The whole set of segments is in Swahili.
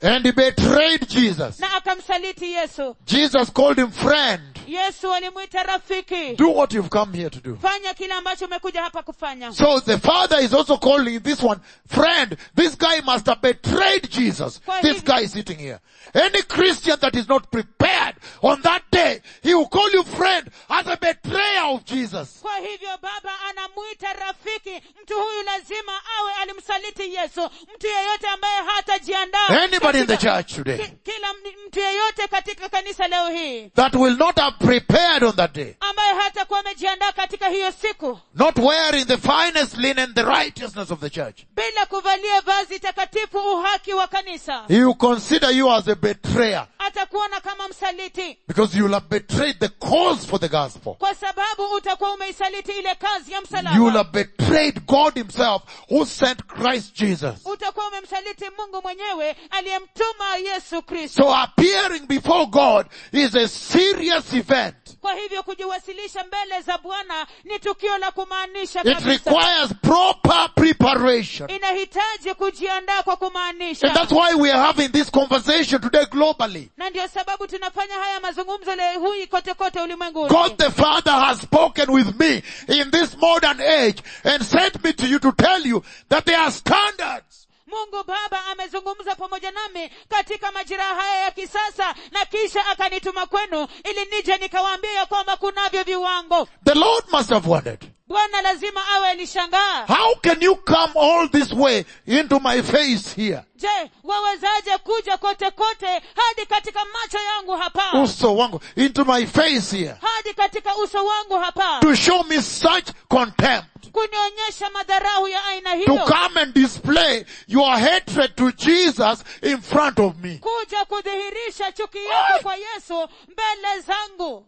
And he betrayed Jesus. na akamsaliti yesu Jesus called him friend. yesu alimwita rafiki Do what you've come here to do. fanya kile ambacho umekuja hapa kufanya So the father is also calling this one friend. This guy must have betrayed Jesus. Kwa This hivyo- guy is sitting here. Any Christian that is not prepared on that day, he will call you friend as a betrayer of Jesus. kwa hivyo baba anamwita rafiki mtu huyu lazima awe alimsaliti yesu mtu yeyote ambaye hatajiandaa Anybody in the katika- church today ki- kila m- mtu yeyote katika kanisa leo hii that will not have prepared on that day, ambaye hatakuwa amejiandaa katika hiyo siku not wearing the finest linen, the righteousness of the church, bila kuvalia vazi takatifu uhaki wa kanisa he will consider you as a betrayer atakuona kama msaliti because you will have betrayed the cause for the gospel. kwa sababu utakuwa umeisaliti ile kazi ya You will msalaba have betrayed God himself who sent Christ Jesus. utakuwa umemsaliti mungu mwenyewe aliyemtuma yesu kristo So appearing before God is a serious event. kwa hivyo kujiwasilisha mbele za bwana ni tukio la kumaanisha It kabisa requires proper preparation. inahitaji kujiandaa kwa And kumaanisha that's why we are having this conversation today globally. na ndio sababu tunafanya haya mazungumzo leo hii kote kote ulimwenguni God the Father has spoken with me in this modern age and sent me to you to tell you that there are standards. mungu baba amezungumza pamoja nami katika majira haya ya kisasa na kisha akanituma kwenu ili nije nikawaambia ya kwamba kunavyo viwango The Lord must have wondered, bwana lazima awe alishangaa how can you come all this way into my face here? je wawezaje kuja kote kote hadi katika macho yangu hapa Uso wangu, into my face here. hadi katika uso wangu hapa To show me such contempt. kunionyesha madharau ya aina To hiyo come and display your hatred to Jesus in front of me. kuja kudhihirisha chuki yako kwa yesu mbele zangu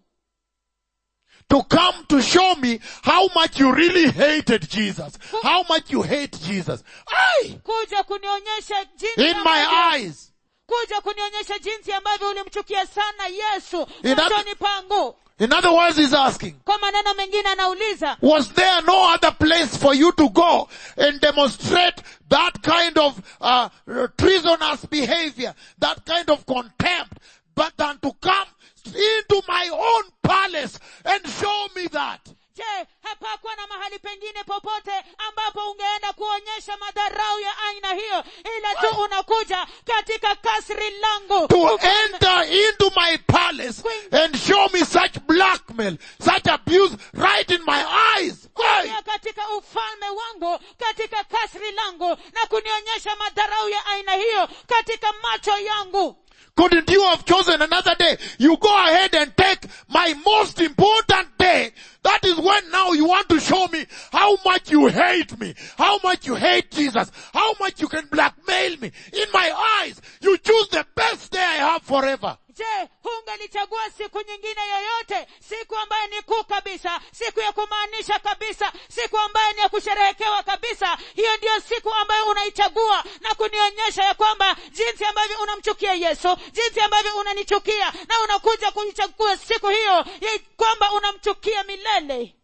To come to show me how much you really hated Jesus. How much you hate Jesus. Aye! kuja kunionyesha jinsi In my ambavyo- eyes. kuja kunionyesha jinsi ambavyo ulimchukia sana yesu In that- machoni pangu In other words, he's asking, kwa maneno mengine anauliza was there no other place for you to go and demonstrate that kind of uh, treasonous behavior, that kind of contempt, but than to come into my own palace and show me that? je hapakuwa na mahali pengine popote ambapo ungeenda kuonyesha madharau ya aina hiyo ila tu unakuja katika kasri langu To Uka- enter into my palace and show me such blackmail, such abuse right in my eyes. Hey! kuingia katika ufalme wangu katika kasri langu na kunionyesha madharau ya aina hiyo katika macho yangu Couldn't you have chosen another day? You go ahead and take my most important day. That is when now you want to show me how much you hate me, how much you hate Jesus, how much you can blackmail me. In my eyes, you choose the best day I have forever. je hungelichagua siku nyingine yoyote siku ambayo ni kuu kabisa siku ya kumaanisha kabisa siku ambayo ni ya kusherehekewa kabisa hiyo ndiyo siku ambayo unaichagua na kunionyesha ya kwamba jinsi ambavyo unamchukia yesu jinsi ambavyo unanichukia na unakuja kuichagua siku hiyo ya kwamba unamchukia milele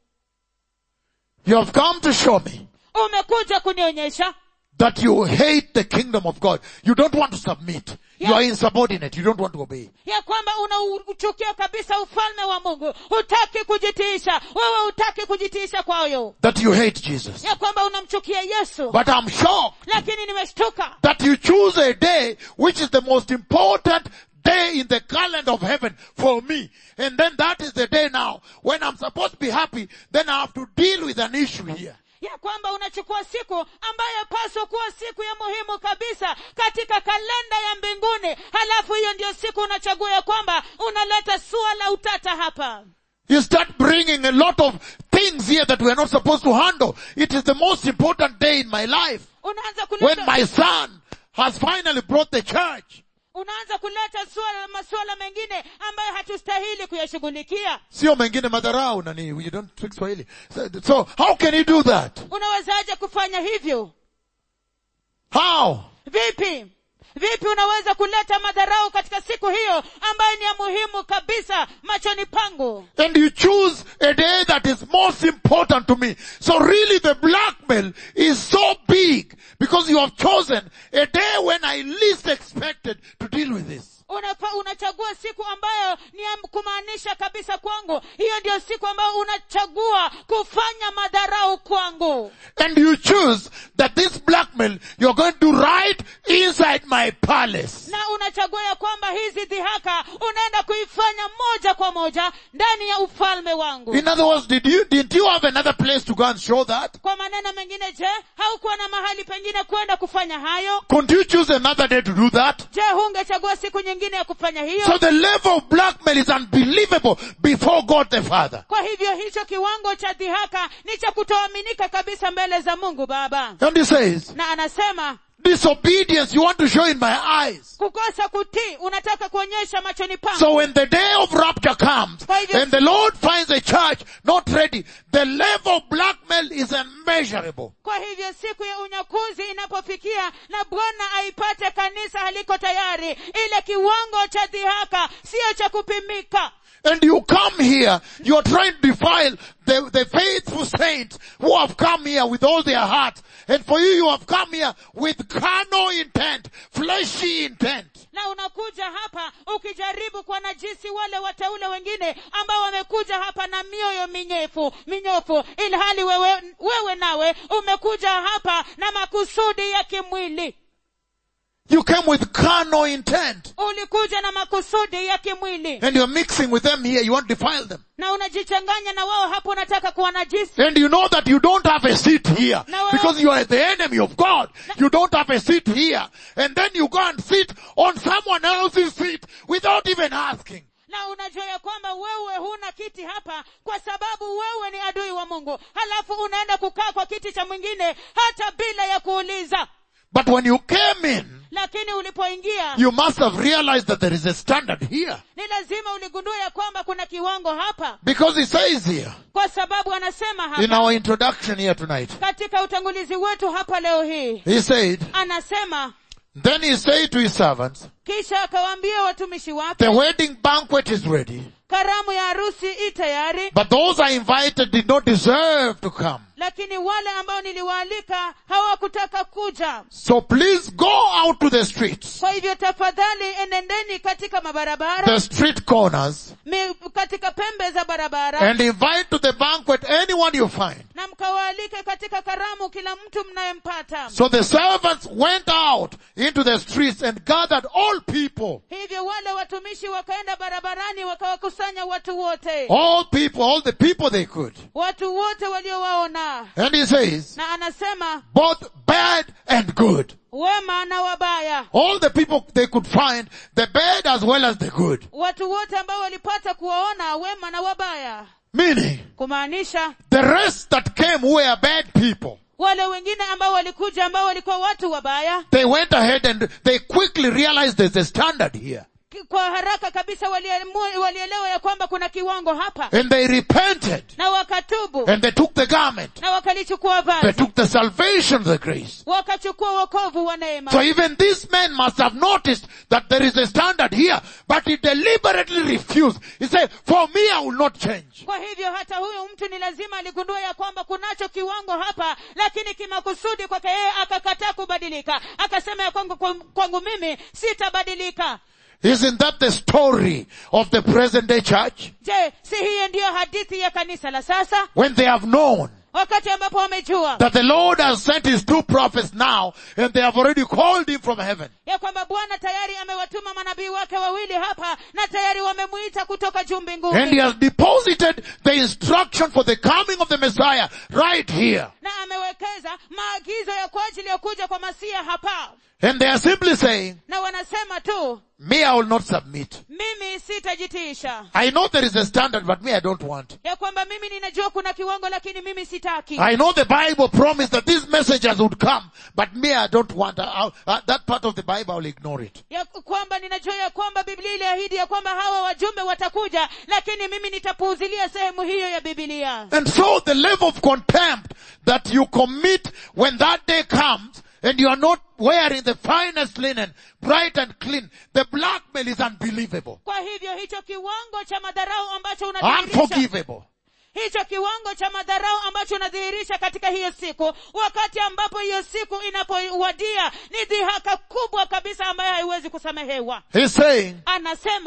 You have come to show me umekuja kunionyesha that you hate the kingdom of God. You don't want to submit. You Yeah. are insubordinate. You don't want to obey. ya kwamba unauchukia kabisa ufalme wa mungu hutaki kujitiisha wewe hutaki kujitiisha kwayo That you hate Jesus. ya kwamba unamchukia yesu But I'm shocked lakini nimeshtuka that you choose a day which is the most important day in the calendar of heaven for me. And then that is the day now when I'm supposed to be happy, then I have to deal with an issue here. ya kwamba unachukua siku ambayo paswa kuwa siku ya muhimu kabisa katika kalenda ya mbinguni halafu hiyo ndio siku unachagua ya kwamba unaleta sua la utata hapa You start bringing a lot of things here that we're not supposed to handle. It is the most important day in my life. unaanza When kuleta my son has finally brought the church. unaanza kuleta suala masuala mengine ambayo hatustahili kuyashughulikia Sio mengine madharau nani, you don't speak Swahili. So, so how can you do that? unawezaje kufanya hivyo How? vipi vipi unaweza kuleta madharau katika siku hiyo ambayo ni ya muhimu kabisa machoni pangu And you choose a day that is most important to me. So really the blackmail is so big because you have chosen a day when I least expected ukichagua siku ambayo ni ya kumaanisha kabisa kwangu hiyo ndio siku ambayo unachagua kufanya madharau kwangu And you choose that this blackmail you're going to write inside my palace. na unachagua ya kwamba hizi dhihaka unaenda kuifanya moja kwa moja ndani ya ufalme wangu In other words, did you, didn't you have another place to go and show that? kwa maneno mengine je haukuwa na mahali pengine kwenda kufanya hayo Couldn't you choose another day to do that? je hungechagua siku nyingine ya kufanya hiyo So the level of blackmail is unbelievable before God the Father. kwa hivyo hicho kiwango cha dhihaka ni cha kutoaminika kabisa mbele za mungu baba And he says, na anasema disobedience you want to show in my eyes. kukosa kutii unataka kuonyesha machoni pangu So when the day of rapture comes Kwa hivyo- and the Lord finds a church not ready, the level of blackmail is immeasurable. kwa hivyo siku ya unyakuzi inapofikia na bwana aipate kanisa haliko tayari ile kiwango cha dhihaka siyo cha kupimika And you come here, you are trying to defile the, the faithful saints who have come here with all their heart. And for you, you have come here with carnal intent, fleshy intent. na unakuja hapa ukijaribu kwa najisi wale wateule wengine ambao wamekuja hapa na mioyo minyefu minyofu ilhali wewe, wewe nawe umekuja hapa na makusudi ya kimwili You came with carnal intent. ulikuja na makusudi ya kimwili And you're mixing with them here, you want to defile them. na unajichanganya na wao hapo unataka kuwa najisi And you know that you don't have a seat here. No, well- Because you are the enemy of God. You don't have a seat here. And then you go and sit on someone else's seat without even asking. na unajua ya kwamba wewe huna kiti hapa kwa sababu wewe ni adui wa mungu halafu unaenda kukaa kwa kiti cha mwingine hata bila ya kuuliza But when you came in, lakini ulipoingia you must have realized that there is a standard here. ni lazima uligundua ya kwamba kuna kiwango hapa Because he says here, kwa sababu anasema in hapa our introduction here tonight, katika utangulizi wetu hapa leo hii he said, anasema then he said to his servants, kisha akawaambia watumishi wake the wedding banquet is ready, karamu ya harusi i tayari but those I invited did not deserve to come. lakini wale ambao niliwaalika hawakutaka kuja So please go out to the streets, kwa hivyo tafadhali enendeni katika mabarabara the street corners, mi, katika pembe za barabara and invite to the banquet anyone you find. na mkawaalike katika karamu kila mtu mnayempata So the servants went out into the streets and gathered all people, hivyo wale watumishi wakaenda barabarani wakawakusanya watu wote all people, all the people they could. watu wote waliowaona And he says, na anasema both bad and good. wema na wabaya All the people they could find, the bad as well as the good. watu wote ambao walipata kuwaona wema na wabaya Meaning, kumaanisha the rest that came who were bad people, wale wengine ambao walikuja ambao walikuwa watu wabaya they went ahead and they quickly realized there's a standard here. ki- kwa haraka kabisa waliemu- walielewa ya kwamba kuna kiwango hapa And they repented. na wakatubu And they took the garment. na wakalichukua They vazi took the salvation, the grace. wakachukua wokovu wa neema So even this man must have noticed that there is a standard here, but he deliberately refused. He said, for me I will not change. kwa hivyo hata huyu mtu ni lazima aligundua ya kwamba kunacho kiwango hapa lakini kimakusudi kwake yeye akakataa kubadilika akasema ya kwangu, kwangu mimi sitabadilika Isn't that the story of the present day church? je si hiyo ndiyo hadithi ya kanisa la sasa When they have known wakati ambapo wamejua that the Lord has sent his two prophets now and they have already called him from heaven. ya kwamba bwana tayari amewatuma manabii wake wawili hapa na tayari wamemuita kutoka juu And he mbinguni has deposited the instruction for the coming of the Messiah right here. na amewekeza maagizo ya kwa ajili ya kuja kwa masia hapa And they are simply saying, na wanasema tu me I will not submit. mimi sitajitiisha I know there is a standard, but me I don't want. ya kwamba mimi ninajua kuna kiwango lakini mimi sitaki I know the Bible promised that these messages would come, but me I don't want. I, I, that part of the Bible I'll ignore it. ya kwamba ninajua ya kwamba biblia iliahidi ya kwamba hawa wajumbe watakuja lakini mimi nitapuuzilia sehemu hiyo ya bibilia And so the level of contempt that you commit when that day comes and you are not wearing the finest linen, bright and clean, the blackmail is unbelievable. kwa hivyo hicho kiwango cha madharau ambacho unadhihirisha Unforgivable. hicho kiwango cha madharau ambacho unadhihirisha katika hiyo siku wakati ambapo hiyo siku inapowadia ni dhihaka kubwa kabisa ambayo haiwezi kusamehewa He's saying, anasema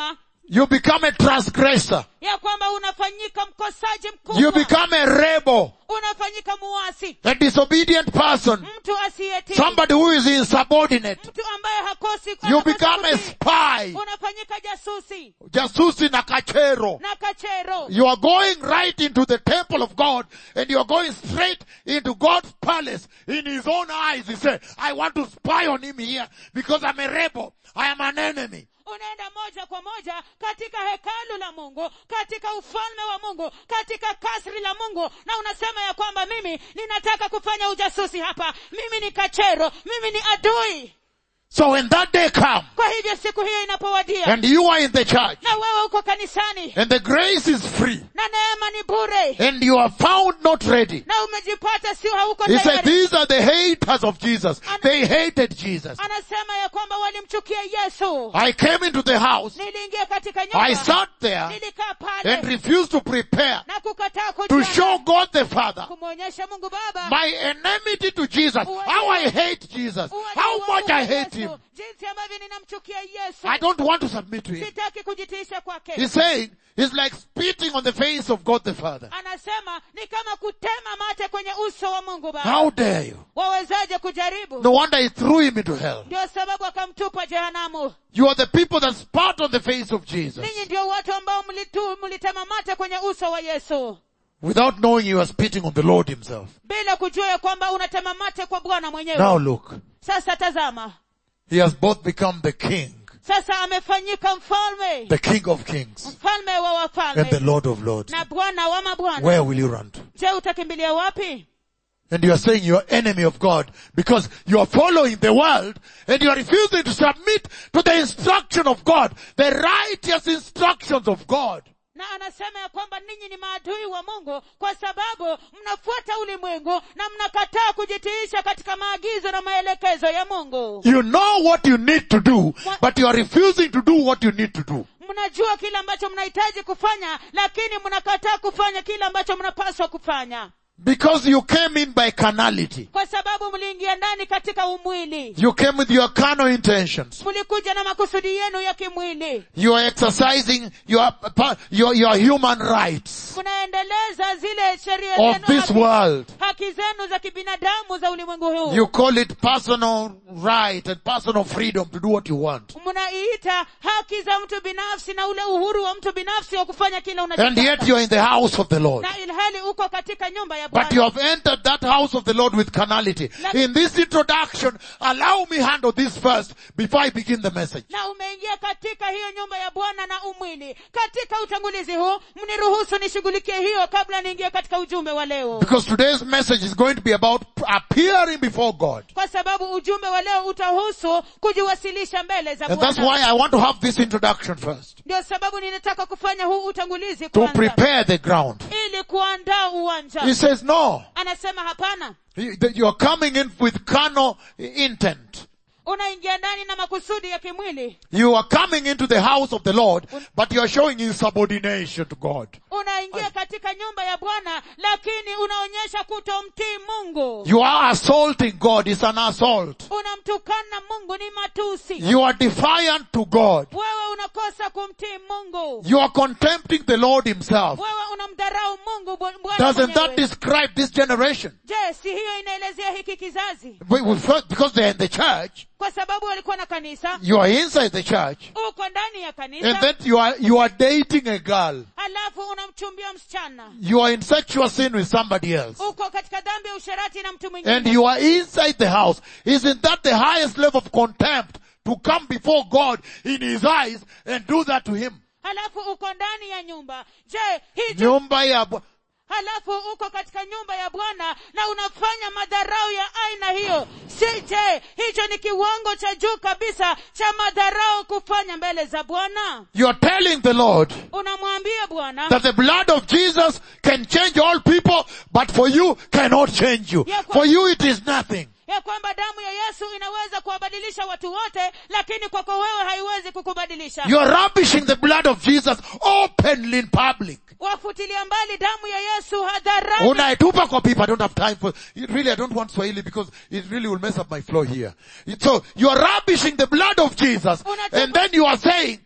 You become a transgressor. ya kwamba unafanyika mkosaji You mkubwa become a rebel, unafanyika muasi a disobedient person, mtu asiyetii somebody who is insubordinate. mtu ambaye hakosi You hakosi become a kutii. spy, unafanyika jasusi jasusi na kachero. na kachero You are going right into the temple of God and you are going straight into God's palace in his own eyes. He said, I want to spy on him here because I'm a rebel. I am an enemy. unaenda moja kwa moja katika hekalu la mungu katika ufalme wa mungu katika kasri la mungu na unasema ya kwamba mimi ninataka kufanya ujasusi hapa mimi ni kachero mimi ni adui So when that day comes kwa hivyo siku hiyo inapowadia and you are in the church na wewe uko kanisani and the grace is free na neema ni bure and you are found not ready. na umejipata sio hauko He said, tayari these are the haters of Jesus. They hated Jesus. anasema ya kwamba walimchukia yesu I came into the house. niliingia katika I nyumba sat there nilikaa and pale refused to prepare na kukataa to kujua show God the Father kumwonyesha mungu baba my enmity to Jesus. How I hate Jesus. uadui How wangu much kwa I hate Yesu, him. jinsi ambavyo ninamchukia yesu I don't want to submit to him. sitaki kujitiisha kwake He's saying, he's like spitting on the face of God the Father. anasema ni kama kutema mate kwenye uso wa mungu baba How dare you? wawezaje kujaribu No wonder he threw him into hell. ndio sababu akamtupa jehanamu You are the people that spat on the face of Jesus ninyi ndio watu ambao mlitu mlitema mate kwenye uso wa yesu without knowing you are spitting on the Lord himself. bila kujua ya kwamba unatema mate kwa bwana mwenyewe Now look, sasa tazama he has both become the king, sasa amefanyika mfalme the king of kings, mfalme wa and the wafalme Lord of lords. na bwana wa mabwana Where will you run to? je utakimbilia wapi And you are saying you are enemy of God because you are following the world and you are refusing to submit to the instruction of God, the righteous instructions of God. na anasema ya kwamba ninyi ni maadui wa mungu kwa sababu mnafuata ulimwengu na mnakataa kujitiisha katika maagizo na maelekezo ya mungu You know what you need to do, but you are refusing to do what you need to do. mnajua kile ambacho mnahitaji kufanya lakini mnakataa kufanya kile ambacho mnapaswa kufanya Because you came in by carnality. kwa sababu mliingia ndani katika umwili You came with your carnal intentions. mlikuja na makusudi yenu ya kimwili You are exercising your, your, your human rights mnaendeleza zile sheria of zenu this haki, world. haki zenu za kibinadamu za ulimwengu huu You call it personal right and personal freedom to do what you want. mnaiita haki za mtu binafsi na ule uhuru wa mtu binafsi wa kufanya kile And unachotaka yet you are in the house of the Lord. na ilhali uko katika nyumba ya But you bwana have entered that house of the Lord with carnality. In this introduction, allow me handle this first before I begin the message. na umeingia katika hiyo nyumba ya bwana na umwili katika utangulizi huu mniruhusu nishughulikie hiyo kabla niingie katika ujumbe wa leo Because today's message is going to be about appearing before God. kwa sababu ujumbe wa leo utahusu kujiwasilisha mbele za And that's bwana why I want to have this introduction first. ndio sababu ninataka kufanya huu utangulizi To kwanza prepare the ground. ili kuandaa uwanja He says no. anasema hapana You- that You are coming in with carnal intent. unaingia ndani na makusudi ya kimwili You are coming into the house of the Lord, but you are showing insubordination to God. unaingia katika nyumba ya bwana lakini unaonyesha kutomtii mungu You are assaulting God. It's an assault. unamtukana mungu ni matusi You are defiant to God. wewe unakosa kumtii mungu You are contempting the Lord himself. wewe unamdharau mungu bu- bwana Doesn't that mwenyewe. describe this generation? je si hiyo inaelezea hiki kizazi We- we first- Because they're in the church, kwa sababu walikuwa na kanisa you are inside the church, uko ndani ya and kanisa then you are, you are dating a girl. halafu unamchumbia msichana You are in sexual sin with somebody else. uko katika dhambi ya usharati na mtu And mwingine you are inside the house. Isn't that the highest level of contempt? To come before God in his eyes and do that to him. halafu uko ndani ya nyumba je hicho Nyumba ya Bwa- halafu uko katika nyumba ya bwana na unafanya madharau ya aina hiyo si je hicho ni kiwango cha juu kabisa cha madharau kufanya mbele za bwana You are telling the Lord unamwambia bwana that the blood of Jesus can change all people, but for you cannot change you. Yeah, kwa- For you it is nothing. ya kwamba damu ya yesu inaweza kuwabadilisha watu wote lakini kwako wewe haiwezi kukubadilisha You are rubbishing the blood of Jesus openly in public. wafutilia mbali damu ya yesu hadharani Unaitupa kwa people. I don't have time for it. Really, I don't want Swahili because it really will mess up my flow here. So you are rubbishing the blood of Jesus, Unatupa- and then you are saying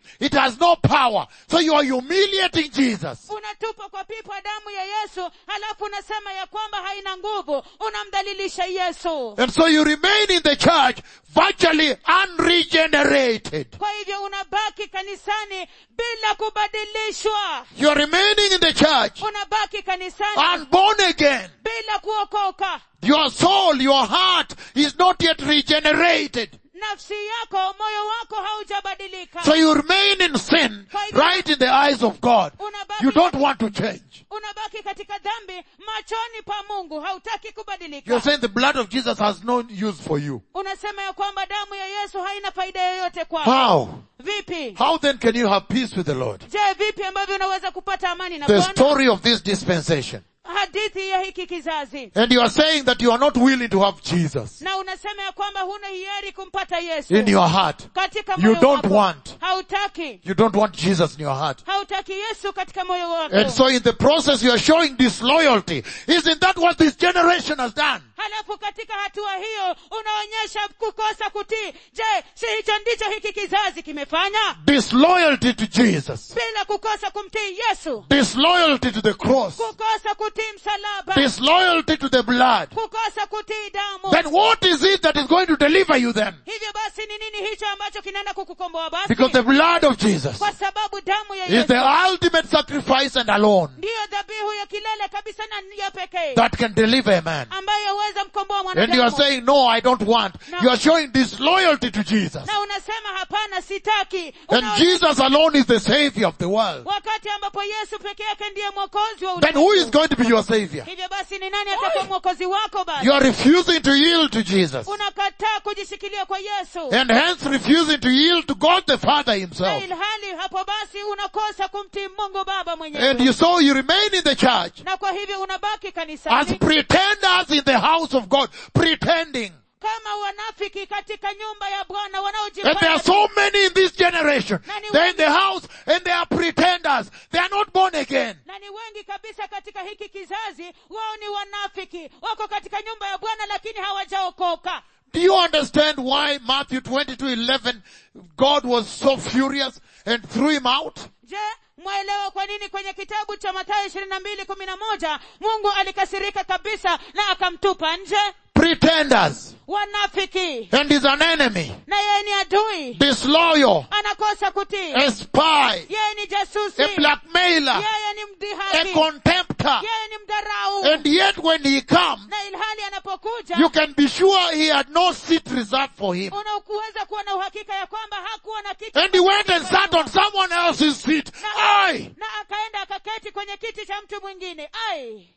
It has no power. So you are humiliating Jesus. unatupa kwa pipa damu ya yesu halafu unasema ya kwamba haina nguvu unamdhalilisha yesu And so you remain in the church virtually unregenerated. kwa hivyo unabaki kanisani bila kubadilishwa You are remaining in the church unabaki kanisani unborn again. bila kuokoka Your soul, your heart is not yet regenerated. nafsi yako moyo wako haujabadilika So you remain in sin right in the eyes of God. You don't want to change. unabaki katika dhambi machoni pa mungu hautaki kubadilika You're saying the blood of Jesus has no use for you. unasema ya kwamba damu ya yesu haina faida yoyote kwako How? vipi How then can you have peace with the Lord? je vipi ambavyo unaweza kupata amani na The bwana story of this dispensation. hadithi ya hiki kizazi And you are saying that you are not willing to have Jesus na unasema ya kwamba huna hiari kumpata yesu in your heart. katika You moyo don't wako. want. hautaki You don't want Jesus in your heart. hautaki yesu katika moyo wako And so in the process you are showing disloyalty. Isn't that what this generation has done? halafu katika hatua hiyo unaonyesha kukosa kutii je si hicho ndicho hiki kizazi kimefanya Disloyalty to Jesus. bila kukosa kumtii yesu Disloyalty to the cross. kukosa kutii msalaba Disloyalty to the blood. kukosa kutii damu Then what is it that is going to deliver you then? hivyo basi ni nini hicho ambacho kinaenda kukukomboa basi Because the blood of Jesus kwa sababu damu ya is yesu the ultimate sacrifice and alone ndiyo dhabihu ya kilele kabisa na ya pekee that can deliver a man. ambayo huweza mkomboa And you are mwanadamu saying, no, I don't want. No. You are showing disloyalty to Jesus. na unasema hapana sitaki And Unaona- Jesus alone is the savior of the world. wakati ambapo yesu peke yake ndiye mwokozi wa Then who is ulimwengu. going to be your savior? hivyo basi ni nani atakuwa mwokozi wako basi You are refusing to yield to Jesus. unakataa kujishikilia kwa yesu And hence refusing to yield to God the Father na himself. ilhali hapo basi unakosa kumtii mungu baba And mwenyewe you so you remain in the church na kwa hivyo unabaki as kanisani pretenders in the house of God, pretending. kama wanafiki katika nyumba ya bwana And there are wanaojifanya so many in this generation. Nani They're in wengi- the house and they are pretenders. They are not born again. na ni wengi kabisa katika hiki kizazi wao ni wanafiki wako katika nyumba ya bwana lakini hawajaokoka Do you understand why Matthew 22, 11, God was so furious and threw him out? je mwaelewa kwa nini kwenye kitabu cha mathayo ishirini na mbili kumi na moja mungu alikasirika kabisa na akamtupa nje Pretenders. wanafiki And he's an enemy. na yeye ni adui Disloyal. anakosa kutii A spy. yeye ni jasusi A blackmailer. yeye ni A mdhihaki contemptor. yeye ni mdharau And yet when he comes, na ilhali anapokuja you can be sure he had no seat reserved for him. unakuweza kuwa na uhakika ya kwamba hakuwa na kiti And he went and sat on someone else's seat. Aye! na akaenda akaketi kwenye kiti cha mtu mwingine ai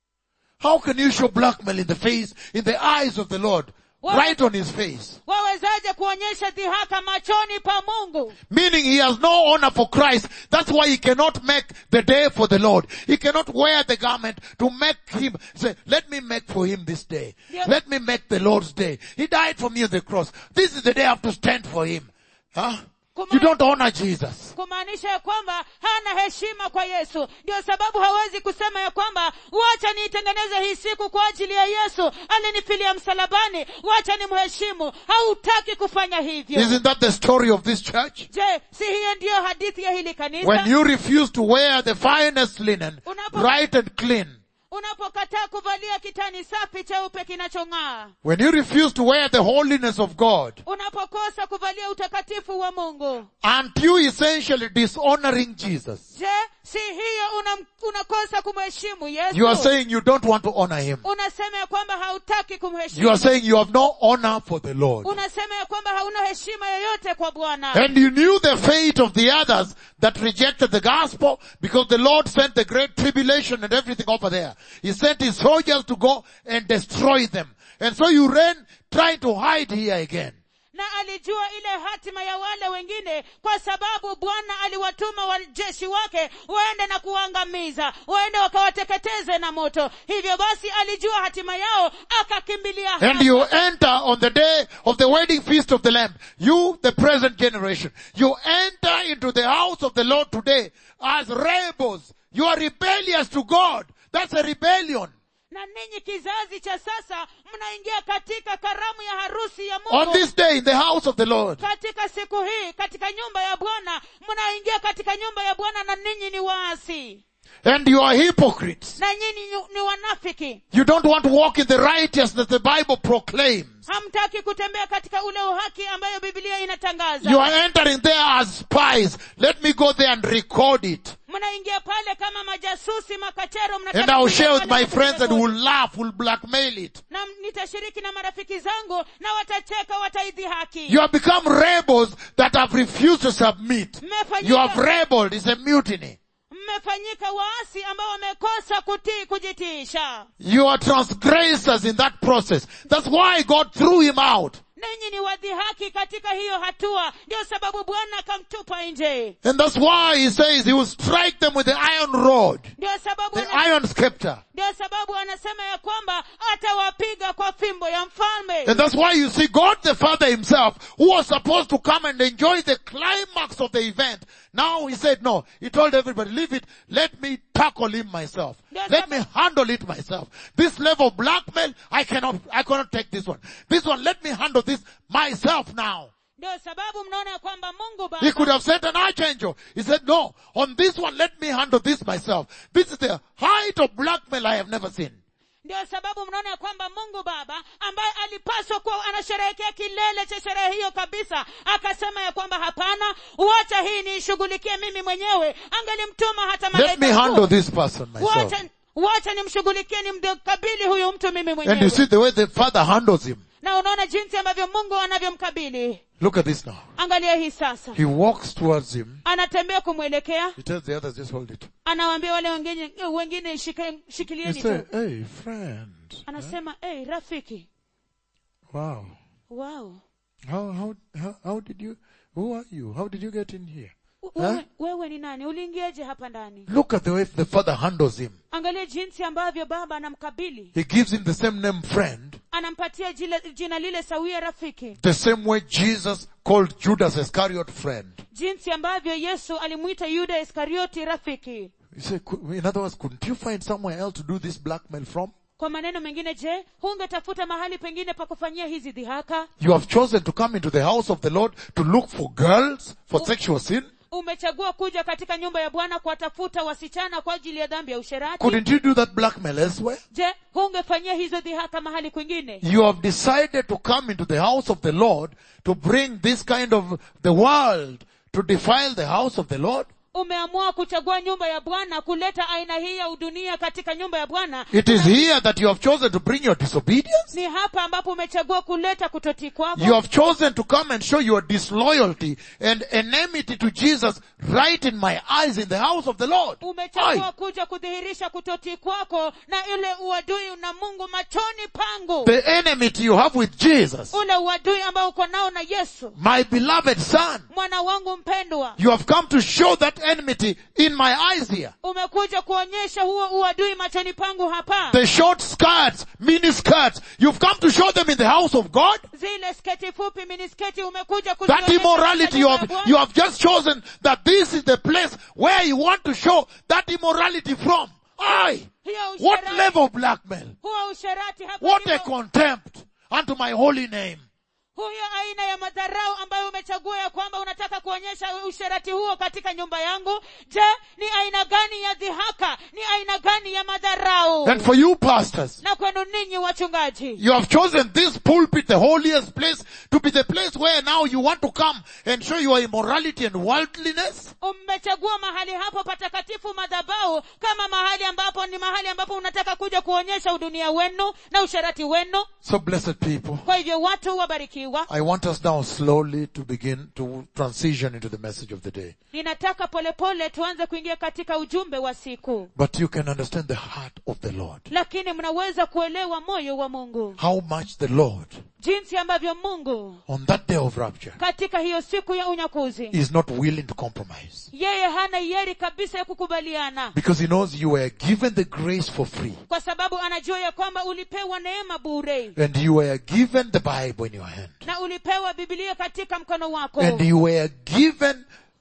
How can you show blackmail in the face, in the eyes of the Lord? Right on his face. wawezaje kuonyesha dhihaka machoni pa mungu Meaning he has no honor for Christ. That's why he cannot make the day for the Lord. He cannot wear the garment to make him say, let me make for him this day. Yeah. Let me make the Lord's day. He died for me on the cross. This is the day I have to stand for him. Huh? You don't honor Jesus. kumaanisha ya kwamba hana heshima kwa yesu ndio sababu hawezi kusema ya kwamba wacha niitengeneze hii siku kwa ajili ya yesu alinifilia msalabani wacha ni mheshimu hautaki kufanya hivyo Isn't that the story of this church? je si hiyo ndiyo hadithi ya hili kanisa When you refuse to wear the finest linen, Unapo- bright and clean, unapokataa kuvalia kitani safi cheupe kinachong'aa when you refuse to wear the holiness of God, unapokosa kuvalia utakatifu wa mungu aren't you essentially dishonoring Jesus? je si hiyo una, unakosa kumheshimu yesu You are saying you don't want to honor him. unasema ya kwamba hautaki You kumheshimu are saying you have no honor for the Lord. unasema ya kwamba hauna heshima yoyote kwa bwana And you knew the fate of the others that rejected the gospel because the Lord sent the great tribulation and everything over there. He sent his soldiers to go and destroy them. And so you ran trying to hide here again. na alijua ile hatima ya wale wengine kwa sababu bwana aliwatuma wajeshi wake waende na kuangamiza waende wakawateketeze na moto hivyo basi alijua hatima yao akakimbilia And hapa. you enter on the day of the wedding feast of the Lamb. You, the present generation, you enter into the house of the Lord today as rebels. You are rebellious to God. That's a rebellion. na ninyi kizazi cha sasa mnaingia katika karamu ya harusi ya On mungu this day in the house of the Lord. katika siku hii katika nyumba ya bwana mnaingia katika nyumba ya bwana na ninyi ni waasi And you are hypocrites. na nyinyi ni- ni wanafiki You don't want to walk in the righteousness the Bible proclaims. hamtaki kutembea katika ule uhaki ambayo biblia inatangaza You are entering there as spies. Let me go there and record it. mnaingia pale kama majasusi makachero And mnataka I'll kuingia share with pale my na friends and kurekodi. will laugh, will blackmail it. na nitashiriki na marafiki zangu na watacheka wataidhihaki You have become rebels that have refused to submit. You have mmefanyika, rebelled. It's a mutiny. mmefanyika waasi ambao wamekosa kutii kujitiisha You are transgressors in that process. That's why God threw him out. ninyi ni wadhihaki katika hiyo hatua ndio sababu bwana akamtupa nje And that's why he says he will strike them with the iron rod, ndio sababu the ana- iron scepter. ndio sababu anasema ya kwamba atawapiga kwa fimbo ya mfalme And that's why you see God the Father himself, who was supposed to come and enjoy the climax of the event. Now he said, no, he told everybody, leave it, let me tackle him myself. Yes, Let sir. me handle it myself. This level of blackmail, I cannot, I cannot take this one. This one, let me handle this myself now. ndio sababu mnaona ya kwamba mungu He could baba have sent an archangel. He said, no, on this one, let me handle this myself. This is the height of blackmail I have never seen. ndio sababu mnaona ya kwamba mungu baba ambaye alipaswa kuwa anasherehekea kilele cha sherehe hiyo kabisa akasema ya kwamba hapana wacha hii niishughulikie mimi mwenyewe angelimtuma hata Let me malaika handle mkuu. this person myself. wacha wacha nimshughulikie nimkabili huyu mtu mimi And you mwenyewe see the way the father handles him. na unaona jinsi ambavyo mungu anavyomkabili Look at this now. angalia hii sasa He walks towards him. anatembea kumwelekea He tells the others, just hold it. anawaambia wale wengine wengine shika- He shikilieni say, tu hey, friend. anasema hey, rafiki Wow. wow How, how, how, how did you, who are you? How did you get in here? wewe, wewe ni nani uliingiaje hapa ndani Look at the way the father handles him. angalia jinsi ambavyo baba anamkabili He gives him the same name friend, anampatia jina, jina lile sawia rafiki the same way Jesus called Judas Iscariot friend. jinsi ambavyo yesu alimwita yuda iskarioti rafiki You say, cou- in other words, couldn't you find somewhere else to do this blackmail from? kwa maneno mengine je hungetafuta mahali pengine pa kufanyia hizi dhihaka You have chosen to come into the house of the Lord to look for girls for sexual sin. umechagua kuja katika nyumba ya bwana kuwatafuta wasichana kwa ajili ya dhambi ya usherati Couldn't you do that blackmail elsewhere? je hungefanyia hizo dhihaka mahali kwingine You have decided to come into the house of the Lord to bring this kind of the world to defile the house of the Lord. umeamua kuchagua nyumba ya bwana kuleta aina hii ya udunia katika nyumba ya bwana It is here that you have chosen to bring your disobedience. ni hapa ambapo umechagua kuleta kutotii kwako You have chosen to come and show your disloyalty and enmity to Jesus right in my eyes in the house of the Lord. umechagua Aye. kuja kudhihirisha kutotii kwako na ile uadui na mungu machoni pangu The enmity you have with Jesus, ule uadui ambao uko nao na yesu my beloved son. mwana wangu mpendwa You have come to show that enmity in my eyes here. umekuja kuonyesha huo uadui machoni pangu hapa The short skirts, mini skirts, you've come to show them in the house of God. zile sketi fupi minisketi umekuja That kuzionyesha immorality katika you nyumba have, ya you Bwana. have just chosen that this is the place where you want to show that immorality from. Aye. hiyo What usherati- level of blackmail? huo usherati hapa What a ndipo- contempt unto my holy name. huyo aina ya madharau ambayo umechagua ya kwamba unataka kuonyesha usherati huo katika nyumba yangu je ni aina gani ya dhihaka ni aina gani ya madharau And for you pastors, na kwenu ninyi wachungaji you have chosen this pulpit, the holiest place, to be the place where now you want to come and show your immorality and worldliness. mmechagua mahali hapo patakatifu madhabau kama mahali ambapo ni mahali ambapo unataka kuja kuonyesha udunia wenu na usherati wenu So blessed people, kwa hivyo watu wabarikiwa I want us now slowly to begin to transition into the message of the day. ninataka polepole tuanze kuingia katika ujumbe wa siku But you can understand the heart of the Lord. lakini mnaweza kuelewa moyo wa mungu How much the Lord, jinsi ambavyo mungu on that day of rapture, katika hiyo siku ya unyakuzi is not willing to compromise. yeye hana hiari kabisa ya kukubaliana Because he knows you were given the grace for free. kwa sababu anajua ya kwamba ulipewa neema bure And you were given the Bible in your hand. na ulipewa bibilia katika mkono wako And you were given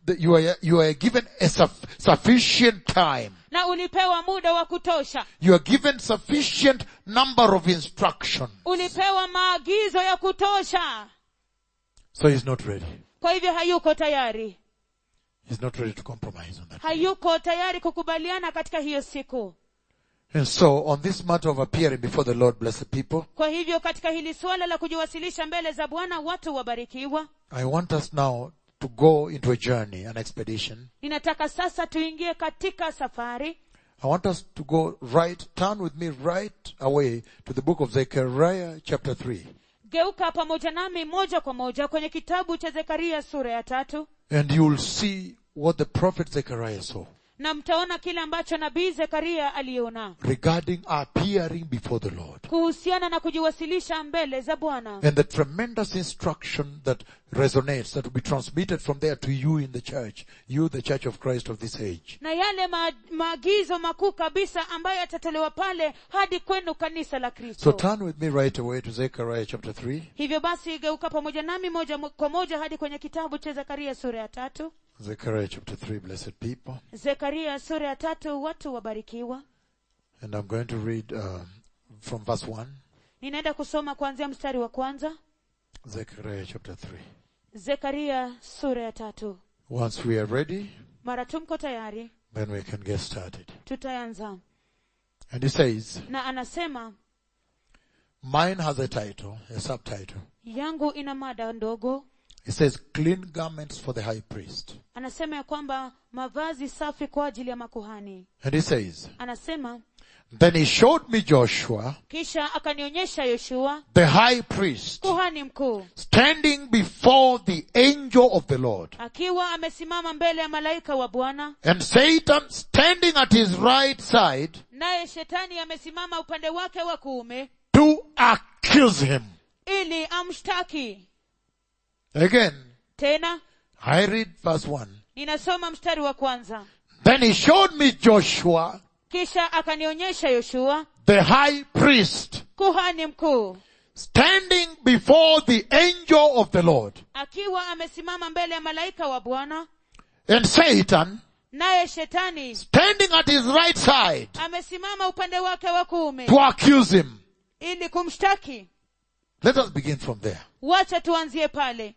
that you are, you are given a suff- sufficient time. na ulipewa muda wa kutosha You are given sufficient number of instructions. ulipewa maagizo ya kutosha So he's not ready. kwa hivyo hayuko tayari He's not ready to compromise on that. hayuko tayari kukubaliana katika hiyo siku And so on this matter of appearing before the Lord, blessed people, kwa hivyo katika hili suala la kujiwasilisha mbele za bwana watu wabarikiwa I want us now to go into a journey, an expedition. ninataka sasa tuingie katika safari I want us to go right, turn with me right away to the book of Zechariah chapter 3. geuka pamoja nami moja kwa moja kwenye kitabu cha zekaria sura ya tatu And you'll see what the prophet Zechariah saw na mtaona kile ambacho nabii zekaria aliona regarding appearing before the Lord. kuhusiana na kujiwasilisha mbele za bwana And the tremendous instruction that resonates, that will be transmitted from there to you in the church, you the church of Christ of this age. na yale ma, maagizo makuu kabisa ambayo yatatolewa pale hadi kwenu kanisa la So kristo turn with me right away to Zechariah chapter 3. hivyo basi geuka pamoja nami moja mo- kwa moja hadi kwenye kitabu cha zekaria sura ya tatu Zechariah chapter 3, blessed people. zekaria sura ya tatu watu wabarikiwa And I'm going to read um, from verse 1, ninaenda kusoma kuanzia mstari wa kwanza Zechariah chapter 3. zekaria sura ya tatu Once we are ready, mara tu mko tayari then we can get started. tutaanza And he says, na anasema mine has a title, a subtitle. yangu ina mada ndogo It says, clean garments for the high priest. anasema ya kwamba mavazi safi kwa ajili ya makuhani And he says, anasema then he showed me Joshua, kisha akanionyesha yoshua the high priest, kuhani mkuu standing before the angel of the Lord, akiwa amesimama mbele ya malaika wa bwana and Satan standing at his right side naye shetani amesimama upande wake wa kuume to accuse him. ili amshtaki Again, tena I read verse 1. ninasoma mstari wa kwanza Then he showed me Joshua, kisha akanionyesha yoshua the high priest, kuhani mkuu standing before the angel of the Lord, akiwa amesimama mbele ya malaika wa bwana and Satan naye shetani standing at his right side amesimama upande wake wa kuume to accuse him. ili kumshtaki Let us begin from there. wacha tuanzie pale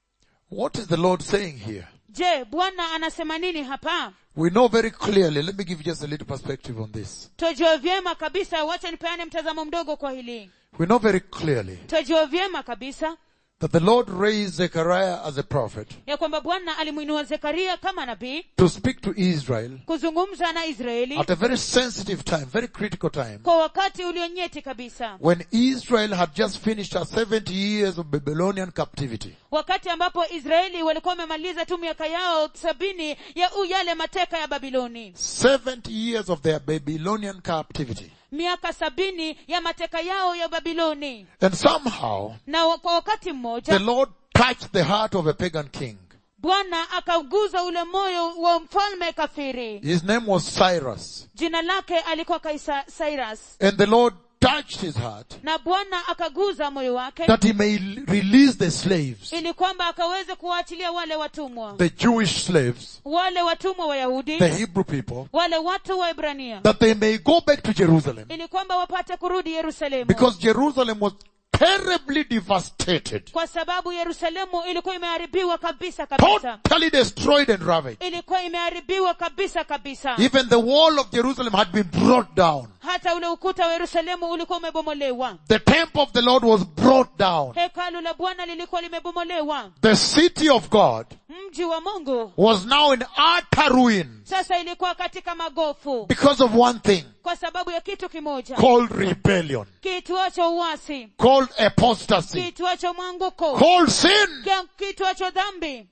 What is the Lord saying here? je bwana anasema nini hapa We know very clearly. Let me give you just a little perspective on this. twajua vyema kabisa wacha nipeane mtazamo mdogo kwa hili We know very clearly twajua vyema kabisa that the Lord raised Zechariah as a prophet ya kwamba bwana alimwinua zekaria kama nabii to speak to Israel kuzungumza na israeli at a very sensitive time, very critical time, kwa wakati ulionyeti kabisa when Israel had just finished her 70 years of Babylonian captivity. wakati ambapo israeli walikuwa wamemaliza tu miaka yao sabini ya u yale mateka ya babiloni 70 years of their Babylonian captivity. miaka sabini ya mateka yao ya babiloni And somehow, na wa- kwa wakati the mmoja Lord touched the heart of a pagan king. bwana akauguza ule moyo wa mfalme kafiri His name was Cyrus. jina lake alikuwa kaisa cyrus And the Lord touched his heart na bwana akaguza moyo wake that he may l- release the slaves, ili kwamba akaweze kuwaachilia wale watumwa the Jewish slaves, wale watumwa wayahudi the Hebrew people, wale watu wa ibrania that they may go back to Jerusalem ili kwamba wapate kurudi yerusalemu because Jerusalem was terribly devastated, kwa sababu yerusalemu ilikuwa imeharibiwa kabisa kabisa totally destroyed and ravaged. ilikuwa imeharibiwa kabisa kabisa Even the wall of Jerusalem had been brought down. hata ule ukuta wa yerusalemu ulikuwa umebomolewa The temple of the Lord was brought down. hekalu la bwana lilikuwa limebomolewa The city of God mji wa mungu was now in utter ruin sasa ilikuwa katika magofu because of one thing kwa sababu ya kitu kimoja called rebellion, kituacho uasi called apostasy, kituacho mwanguko called sin. kia- kituacho dhambi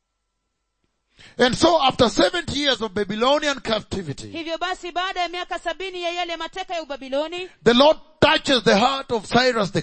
And so after 70 years of Babylonian captivity, hivyo basi baada ya miaka sabini ya yale mateka ya ubabiloni the Lord touches the heart of Cyrus the king.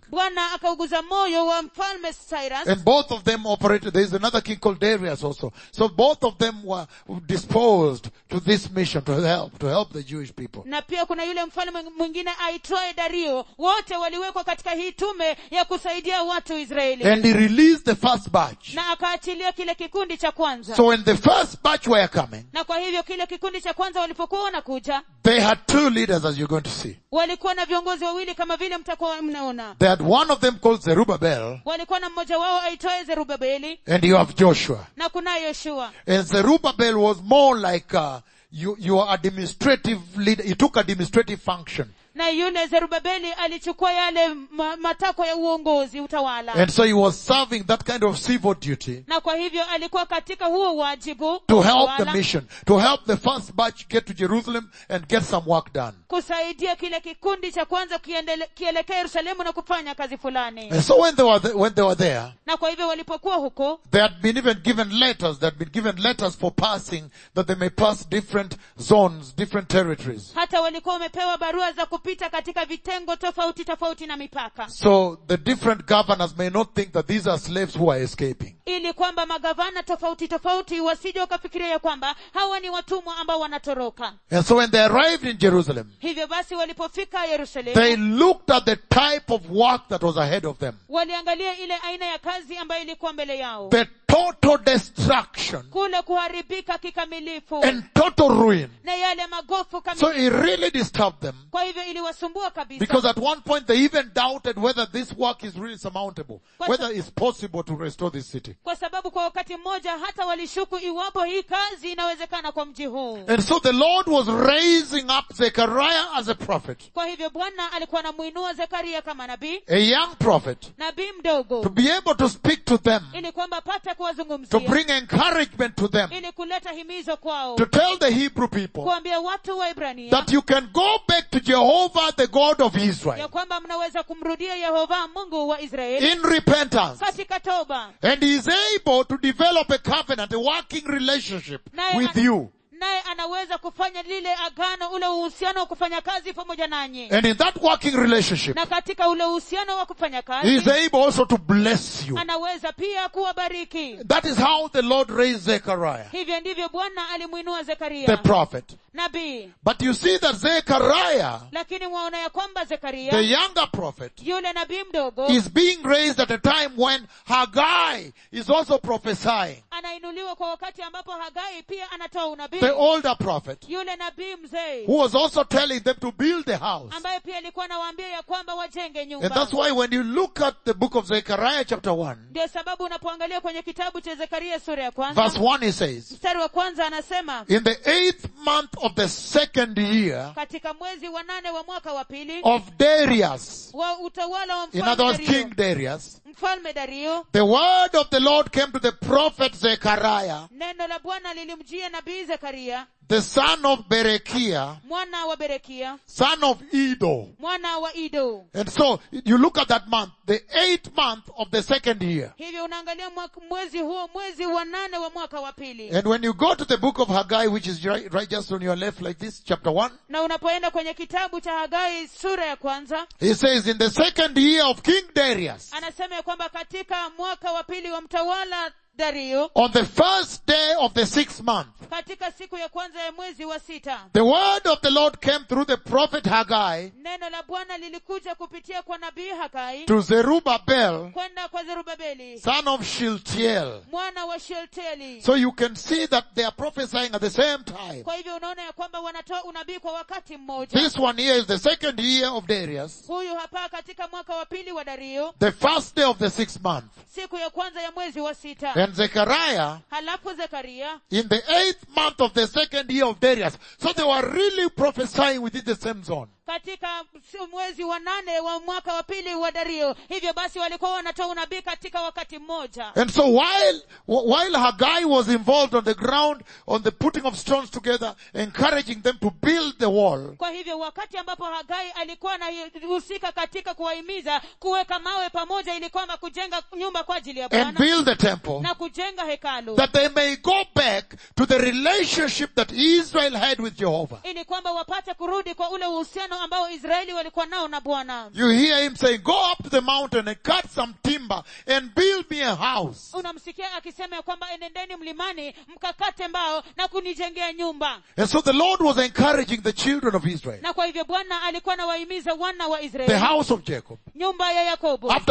bwana akauguza moyo wa mfalme cyrus And both of them operated, there's another king called Darius also. So both of them were disposed to this mission to help, to help the Jewish people. na pia kuna yule mfalme mwingine aitwaye dario wote waliwekwa katika hii tume ya kusaidia watu israeli And he released the first batch. na akaachilia kile kikundi cha kwanza So when the first batch were coming, na kwa hivyo kile kikundi cha kwanza walipokuwa wanakuja they had two leaders as you're going to see. walikuwa na viongozi wawili kama vile mtakuwa mnaona They had one of them called Zerubbabel, walikuwa na mmoja wao aitwaye zerubabeli and you have Joshua. na kunaye yoshua And Zerubbabel was more like, uh, you, your administrative leader. He took administrative function. na yule zerubabeli alichukua yale ma, matakwa ya uongozi utawala And so he was serving that kind of civil duty na kwa hivyo alikuwa katika huo wajibu to help the utawala, mission, to help the first batch get to Jerusalem and get some work done. kusaidia kile kikundi cha kwanza kiendele- kielekea yerusalemu na kufanya kazi fulani And so when they were, th- when they were there, na kwa hivyo walipokuwa huko they had been even given letters, they had been given letters for passing that they may pass different zones, different territories. hata walikuwa wamepewa barua za kupita katika vitengo tofauti tofauti na mipaka So the different governors may not think that these are slaves who are escaping. ili kwamba magavana tofauti tofauti wasije wakafikiria ya kwamba hawa ni watumwa ambao wanatoroka And so when they arrived in Jerusalem, hivyo basi walipofika yerusalemu they looked at the type of work that was ahead of them. waliangalia ile aina ya kazi ambayo ilikuwa mbele yao The total destruction kule kuharibika kikamilifu and total ruin. na yale magofu So kamilifu it really disturbed them kwa hivyo iliwasumbua kabisa because at one point they even doubted whether this work is really surmountable, whether it's possible to restore this city. kwa sababu kwa wakati mmoja hata walishuku iwapo hii kazi inawezekana kwa mji huu And so the Lord was raising up Zechariah as a prophet, kwa hivyo bwana alikuwa anamuinua zekaria kama nabii a young prophet, nabii mdogo to be able to speak to them, ili kwamba apate to kuwazungumzia bring encouragement to them, ili kuleta himizo kwao to tell the Hebrew people kuambia watu wa ibrania that you can go back to Jehovah, the God of ya Israel, kwamba mnaweza kumrudia yehova mungu wa israeli in repentance. katika toba And he is able to develop a covenant, a working relationship Naye with an- you. naye anaweza kufanya lile agano ule uhusiano wa kufanya kazi pamoja nanyi And in that working relationship, na katika ule uhusiano wa kufanya he is kazi able also to bless you. anaweza pia kuwabariki That is how the Lord raised Zechariah, hivyo ndivyo bwana alimwinua the zekaria prophet. nabii But you see that Zechariah, lakini mwaona ya kwamba the zekaria younger prophet, yule nabii mdogo is being raised at a time when Haggai is also prophesying. anainuliwa kwa wakati ambapo hagai pia anatoa unabii The older prophet, yule nabii mzee who was also telling them to build the house. ambaye pia alikuwa anawaambia ya kwamba wajenge And nyumba that's why when you look at the book of Zechariah chapter 1, ndio sababu unapoangalia kwenye kitabu cha zekaria sura ya kwanza verse 1 he says, mstari wa kwanza anasema In the eighth month of the second year katika mwezi wa nane wa mwaka wa pili of Darius, wa utawala wa in other mfalme words, dario King Darius, mfalme dario the word of the Lord came to the prophet Zechariah, neno la bwana lilimjia nabii zekaria the son of Berechiah, mwana wa berekia son of Edo. mwana wa ido And so, you look at that month, the eighth month of the second year. hivyo unaangalia mwaka- mwezi huo mwezi wa nane wa mwaka wa pili And when you go to the book of Haggai, which is right, right just on your left like this, chapter 1, na unapoenda kwenye kitabu cha hagai sura ya kwanza he says, in the second year of King Darius, anasema ya kwamba katika mwaka wa pili wa mtawala dario on the first day of the sixth month, katika siku ya kwanza ya mwezi wa sita the word of the Lord came through the prophet Haggai neno la bwana lilikuja kupitia kwa nabii hagai to Zerubbabel, kwenda kwa zerubabeli son of Shiltiel. mwana wa shelteli So you can see that they are prophesying at the same time. kwa hivyo unaona ya kwamba wanatoa unabii kwa wakati mmoja This one here is the second year of Darius, huyu hapa katika mwaka wa pili wa dario the first day of the sixth month. siku ya kwanza ya mwezi wa sita And Zechariah halafu zekaria in the eighth month of the second year of Darius. So they were really prophesying within the same zone. katika si- mwezi wa nane wa mwaka wa pili wa dario hivyo basi walikuwa wanatoa unabii katika wakati mmoja And so while, while Haggai was involved on the ground, on the putting of stones together, encouraging them to build the wall, kwa hivyo wakati ambapo hagai alikuwa anahusika katika kuwahimiza kuweka mawe pamoja ili kwamba kujenga nyumba kwa ajili ya and bwana build the temple, na kujenga hekalu that they may go back to the relationship that Israel had with Jehovah. ili kwamba wapate kurudi kwa ule uhusiano uhusiano ambao israeli walikuwa nao na bwana You hear him saying, go up to the mountain and cut some timber and build me a house. unamsikia akisema ya kwamba enendeni mlimani mkakate mbao na kunijengea nyumba And so the Lord was encouraging the children of Israel, na kwa hivyo bwana alikuwa anawahimiza wana wa the israeli house of Jacob, nyumba ya yakobo after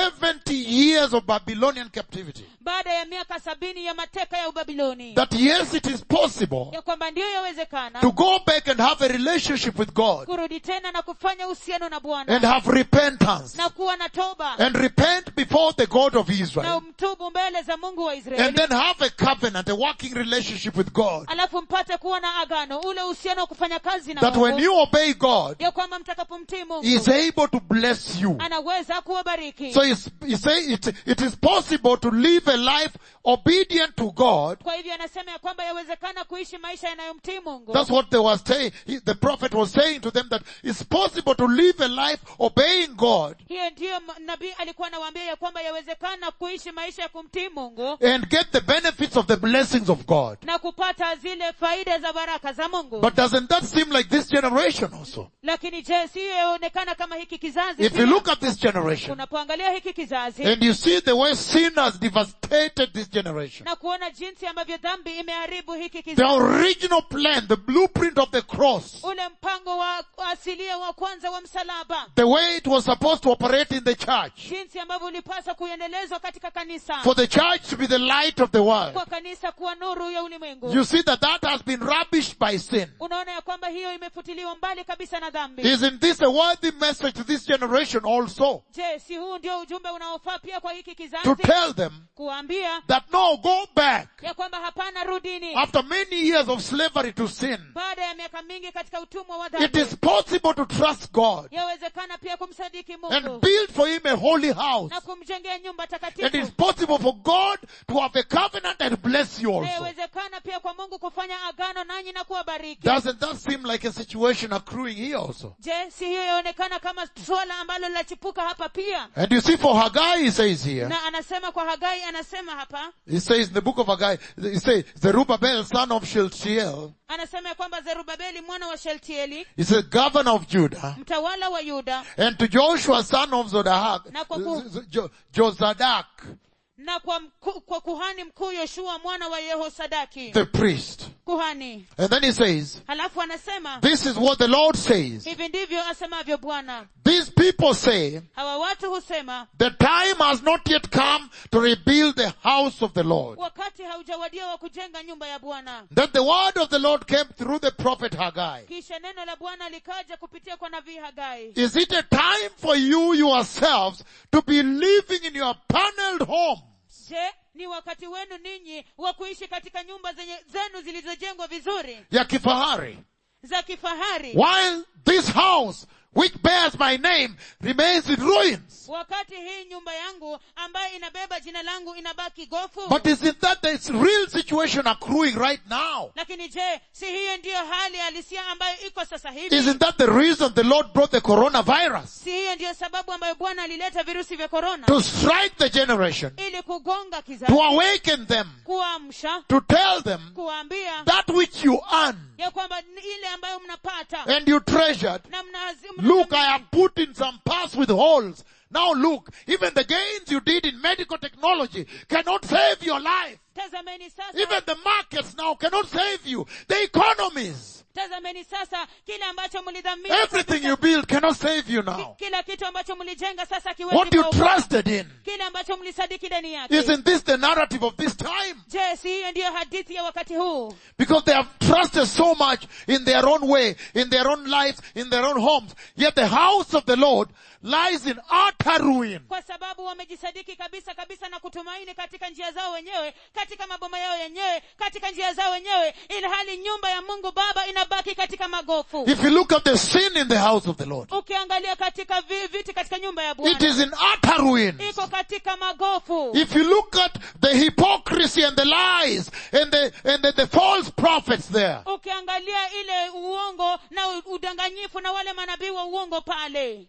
70 years of Babylonian captivity, baada ya miaka sabini ya mateka ya ubabiloni that yes, it is possible ya kwamba ndiyo yawezekana to go back and have a relationship with God kurudi tena na kufanya uhusiano na and bwana have repentance na kuwa na toba and repent before the God of na Israel mtubu mbele za mungu wa and israeli then have a covenant, a working relationship with God. alafu mpate kuwa na agano ule uhusiano wa kufanya kazi na That when mungu you obey God, ya kwamba mtakapomtii He mungu is able to bless you. anaweza kuwabariki So it's, he say it, it is possible to live a life obedient to God. kwa hivyo anasema ya kwamba yawezekana kuishi maisha yanayomtii mungu That's what they were saying. He- The prophet was saying to them that it's possible to live a life obeying God hiyo ndiyo m- nabii alikuwa anawaambia ya kwamba yawezekana kuishi maisha ya kumtii mungu and get the benefits of the blessings of God. na kupata zile faida za baraka za mungu But doesn't that seem like this generation also? lakini je siyo yaonekana kama hiki kizazi If you pia? look at this generation unapoangalia hiki kizazi and you see the way sin has devastated this generation, na kuona jinsi ambavyo dhambi imeharibu hiki the kizazi original plan, the blueprint of the cross, ule mpango wa asilia wa kwanza wa msalaba the way it was supposed to operate in the church, jinsi ambavyo ulipaswa kuendelezwa katika kanisa for the church to be the light of the world. kwa kanisa kuwa nuru ya ulimwengu You see that that has been rubbished by sin. unaona ya kwamba hiyo imefutiliwa mbali kabisa na dhambi Isn't this a worthy message to this generation also? je si huu ndio ujumbe unaofaa pia kwa hiki To kizazi tell them kuambia that no, go back ya kwamba hapana rudini after many years of slavery to sin. baada ya miaka mingi katika utumwa wa It dhambi is possible to trust God yawezekana pia kumsadiki and mungu build for Him a holy house. na kumjengea nyumba And it's takatifu possible for God to have a covenant and bless you na also. yawezekana pia kwa mungu kufanya agano nanyi na kuwabariki Doesn't that seem like a situation accruing here also? je si hiyo yaonekana kama swala ambalo linachipuka hapa pia And you see for Haggai, he says here, na anasema kwa hagai anasema hapa he says in the book of Haggai, he says, Zerubbabel, son of Shealtiel, anasema ya kwamba zerubabeli mwana wa sheltieli He's a governor of Judah. mtawala wa yuda And to Joshua, son of Zodahak, Na kwa ku- Z- Z- Jo- Jozadak, na kwa, mku, kwa kuhani mkuu yoshua mwana wa yehosadaki the priest. kuhani And then he says, halafu anasema this is what the Lord says. hivi ndivyo asemavyo bwana These people say, hawa watu husema the time has not yet come to rebuild the house of the Lord. wakati haujawadia wa kujenga nyumba ya bwana Then the word of the Lord came through the prophet Haggai. kisha neno la bwana likaja kupitia kwa nabii hagai Is it a time for you yourselves to be living in your paneled homes? je ni wakati wenu ninyi wa kuishi katika nyumba zenye, zenu zilizojengwa vizuri Ya kifahari. za kifahari While this house, which bears my name, remains in ruins. wakati hii nyumba yangu ambayo inabeba jina langu inabaki gofu But isn't that the real situation accruing right now? lakini je si hiyo ndiyo hali halisia ambayo iko sasa hivi Isn't that the reason the Lord brought the coronavirus? si hiyo ndiyo sababu ambayo bwana alileta virusi vya korona To strike the generation, ili kugonga kizazi to awaken them, kuamsha to tell them kuwaambia that which you earn ya kwamba ni ile ambayo mnapata and you treasured. na mnazi- Look, I mnathamini. have put in some parts with holes. Now look, even the gains you did in medical technology cannot save your life. tazameni sasa Even the markets now cannot save you. The economies, tazameni sasa kile ambacho mlidhamini everything kabisa. you build cannot save you now. kila kitu ambacho mlijenga sasa kiwezi What you kuokoa. trusted in. kile ambacho mlisadiki ndani yake Isn't this the narrative of this time? je si hiyo ndiyo hadithi ya wakati huu Because they have trusted so much in their own way, in their own lives, in their own homes. Yet the house of the Lord lies in utter ruin. kwa sababu wamejisadiki kabisa kabisa na kutumaini katika njia zao wenyewe katika maboma yao yenyewe katika njia zao wenyewe ili hali nyumba ya mungu baba inabaki katika magofu If you look at the sin in the house of the Lord, ukiangalia katika vi- viti katika nyumba ya it bwana is in utter ruin. iko katika magofu If you look at the hypocrisy and the lies and the, and the, the false prophets there, ukiangalia ile uongo na u- udanganyifu na wale manabii wa uongo pale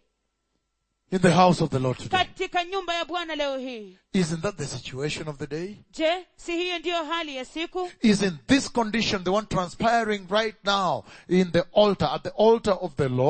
in the house of the Lord today, katika nyumba ya bwana leo hii isn't that the situation of the day? je si hiyo ndiyo hali ya siku Isn't this condition the one transpiring right now in the altar, at the altar of the Lord?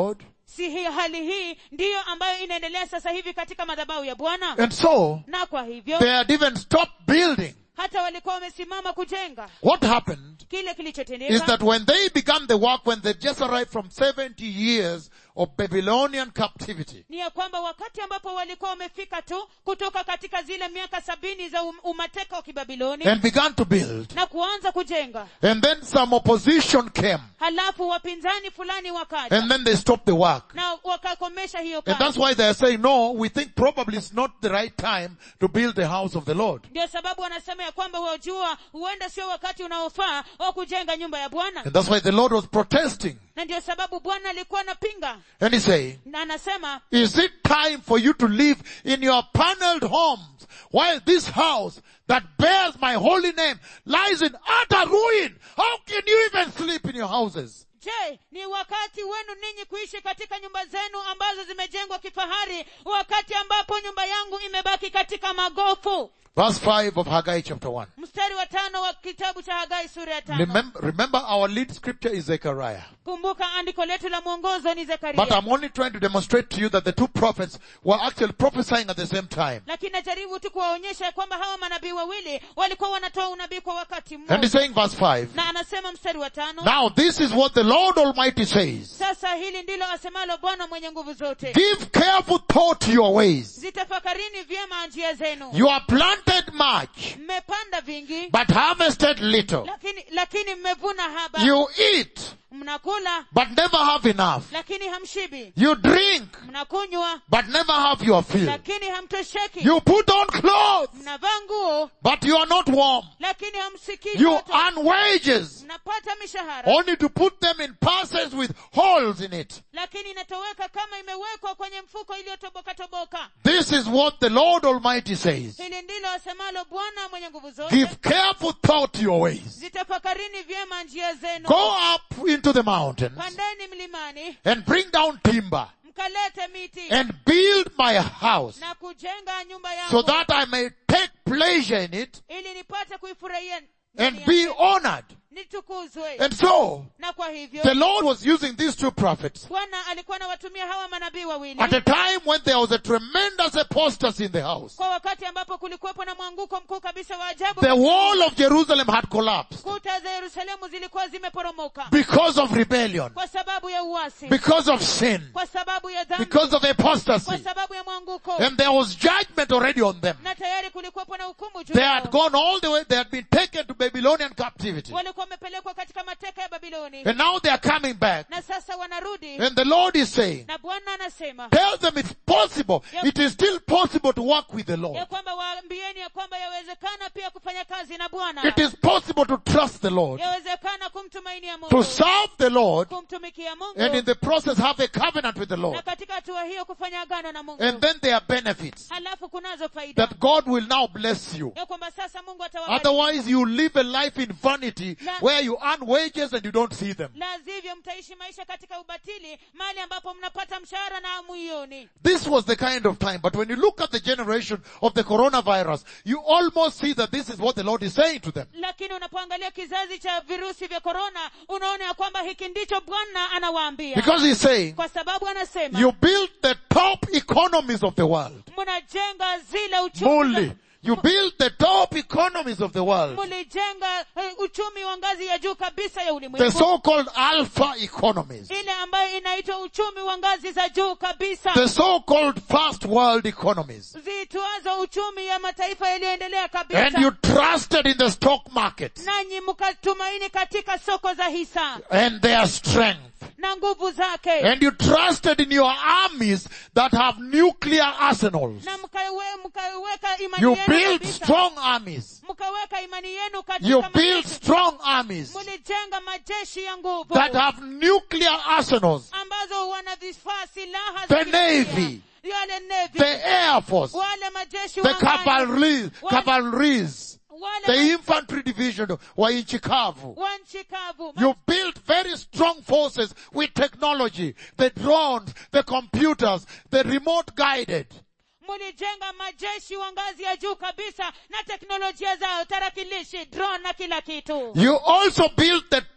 si hii hali hii ndiyo ambayo inaendelea sasa hivi katika madhabahu ya bwana And so, na kwa hivyo they had even stopped building. hata walikuwa wamesimama kujenga What happened kile is kilichotendeka that when they began the work, when they just arrived from 70 years of Babylonian captivity, ni ya kwamba wakati ambapo walikuwa wamefika tu kutoka katika zile miaka sabini za um, umateka wa kibabiloni and began to build, na kuanza kujenga and then some opposition came, halafu wapinzani fulani wakaja and then they stopped the work. na wakakomesha hiyo And that's kazi why they are saying, no, we think probably it's not the right time to build the house of the Lord. ndio sababu wanasema ya kwamba wajua huenda sio wakati unaofaa wa kujenga nyumba ya bwana And that's why the Lord was protesting. na ndio sababu bwana alikuwa anapinga And he's saying, na anasema Is it time for you to live in your paneled homes while this house that bears my holy name lies in utter ruin? How can you even sleep in your houses? je ni wakati wenu ninyi kuishi katika nyumba zenu ambazo zimejengwa kifahari wakati ambapo nyumba yangu imebaki katika magofu Verse 5 of Haggai chapter 1. mstari wa tano wa kitabu cha hagai sura ya tano Remember, remember our lead scripture is Zechariah. kumbuka andiko letu la mwongozo ni But zekaria I'm only trying to demonstrate to you that the two prophets were actually prophesying at the same time. lakini najaribu tu kuwaonyesha ya kwamba hawa manabii wawili walikuwa wanatoa unabii kwa wakati And mmoja he's saying verse 5. na anasema mstari wa tano Now this is what the Lord Almighty says. sasa hili ndilo asemalo bwana mwenye nguvu zote Give careful thought to your ways. zitafakarini vyema njia zenu You are planted much, mmepanda vingi but harvested little. lakini lakini mmevuna haba You eat, mnakula but never have enough. lakini hamshibi You drink, mnakunywa but never have your fill. lakini hamtosheki You put on clothes, mnavaa nguo but you are not warm. lakini hamsikii You joto. earn wages, mnapata mishahara only to put them in purses with holes in it. lakini inatoweka kama imewekwa kwenye mfuko iliyotoboka toboka This is what the Lord Almighty says. hili ndilo asemalo bwana mwenye nguvu Give zote careful thought to your ways. zitafakarini vyema njia zenu Go up into the mountains pandeni mlimani and bring down timber mkalete miti and build my house na kujenga nyumba so yangu that I may take pleasure in it ili nipate kuifurahia and ndani be yake, honored. nitukuzwe And so, na kwa hivyo the Lord was using these two prophets bwana alikuwa anawatumia hawa manabii wawili at a time when there was a tremendous apostasy in the house. kwa wakati ambapo kulikuwepo na mwanguko mkuu kabisa wa ajabu The wall of Jerusalem had collapsed kuta za yerusalemu zilikuwa zimeporomoka because of rebellion, kwa sababu ya uasi because of sin, kwa sababu ya dhambi because of kwa apostasy. sababu ya mwanguko And there was judgment already on them. na tayari kulikuwepo na hukumu juu They yao. had gone all the way, they had been taken to Babylonian captivity. walikuwa wamepelekwa katika mateka ya babiloni And now they are coming back. na sasa wanarudi And the Lord is saying, na bwana anasema tell them it's possible. Yep. It is still possible to work with the ya Lord. kwamba waambieni ya kwamba yawezekana pia kufanya kazi na bwana It is possible to trust the Lord, yawezekana kumtumainia to mungu serve the Lord, kumtumikia mungu and in the process have a covenant with the na Lord. katika hatua hiyo kufanya agano na mungu And then there are benefits halafu kunazo faida that God will now bless you. ya kwamba sasa mungu atawabariki Otherwise you live a life in vanity La- where you earn wages and you don't see them. la sivyo mtaishi maisha katika ubatili mahali ambapo mnapata mshahara na hamuioni This was the kind of time. But when you look at the generation of the coronavirus, you almost see that this is what the Lord is saying to them. lakini unapoangalia kizazi cha virusi vya korona unaona ya kwamba hiki ndicho bwana anawaambia Because he's saying, kwa sababu anasema you build the top economies of the world. mnajenga zile uchumi Muli. You build the top economies of the world. mlijenga eh, uchumi wa ngazi ya juu kabisa ya The ulimwengu so-called alpha economies. ile ambayo inaitwa uchumi wa ngazi za juu kabisa The so-called first world economies. ziitwazo uchumi ya mataifa yaliyoendelea And kabisa you trusted in the stock market nanyi mkatumaini katika soko za hisa and their strength. na nguvu zake And you trusted in your armies that have nuclear arsenals. na mkawe, mkaweka imani You yenu build kabisa. strong armies. mkaweka imani yenu You katika build majeshi. strong armies mlijenga majeshi ya nguvu that have nuclear arsenals. ambazo wana vifaa silaha The za kinuclear. Navy. yale navy The Air Force. wale majeshi The wa angani. cavalry, Wale- cavalries. wale The ma- infantry division wa nchi kavu. wa nchi kavu You built very strong forces with technology. The drones, the computers, the remote guided. mlijenga majeshi wa ngazi ya juu kabisa na teknolojia zao tarakilishi drone na kila kitu You also built the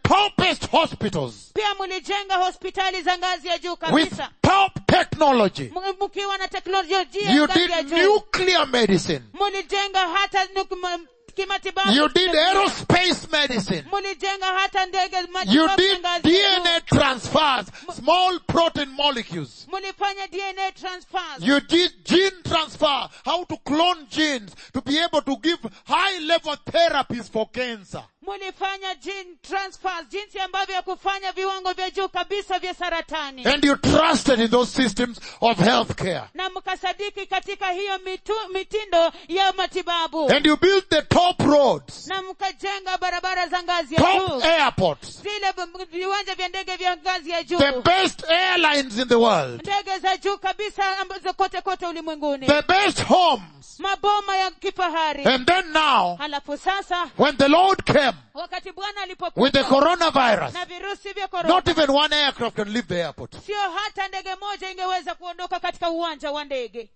topest hospitals pia mlijenga hospitali za ngazi ya juu with kabisa top technology. M- mkiwa na teknolojia ya You ngazi ya did juu nuclear medicine. mlijenga hata nuk- m- kimatibabu You did aerospace medicine. mlijenga hata ndege You matibabu ya did ngazi ya juu. DNA transfers, small protein molecules. mlifanya dna transfers You did gene transfer, how to clone genes to be able to give high level therapies for cancer. mlifanya gene transfers jinsi ambavyo ya kufanya viwango vya juu kabisa vya saratani And you trusted in those systems of healthcare. na mkasadiki katika hiyo mitu, mitindo ya matibabu And you built the top roads, na mkajenga barabara za ngazi ya top juu airports, zile v- viwanja vya ndege vya ngazi ya juu the best airlines in the world, ndege za juu kabisa ambazo kote kote ulimwenguni the best homes. maboma ya kifahari And then now, halafu sasa when the Lord came wakati bwana with the alipokuja coronavirus, na virusi vya not korona even one aircraft can leave the airport. sio hata ndege moja ingeweza kuondoka katika uwanja wa ndege